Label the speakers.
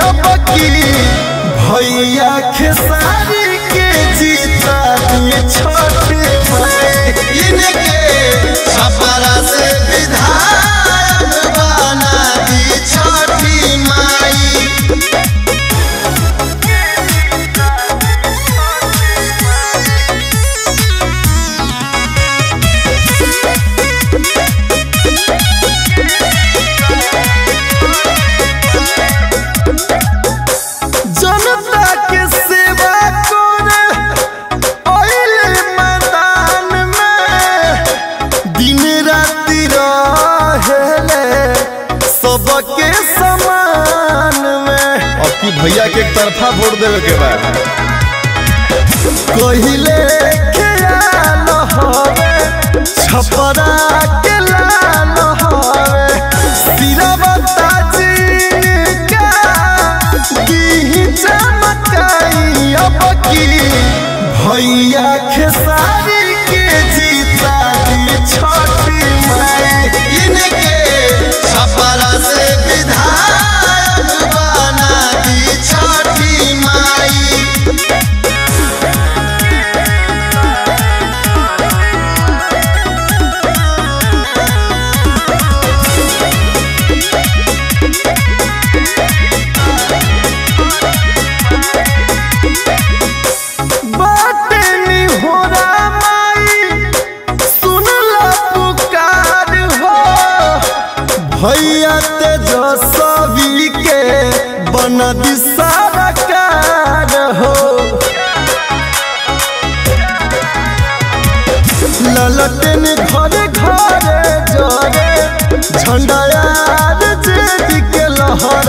Speaker 1: अब की भैया खेसारी के जीता दिए छोटे भाई
Speaker 2: इनके छपरा से विधायक बना दी छठी माई
Speaker 1: जनता के सेवा करे ओइले मैदान में दिन राति रहेले सबके समान में अब की भैया के एक तरफा वोट देवे के बाद कहिले ख्याल हवे छपरा के लाल हवे सिरवता जिनका दी चमकाई अब की भैया खेसारी के जीता दी छोटी माई
Speaker 2: इनके छपरा से विधायक बना दी छठी माई
Speaker 1: बाटे निहोरा माई सुनला पुकार हो भैया तेजस्वी के बन दिशाकार हो ललटेन घरे घरे जरे झंडा यार जेदी के लहर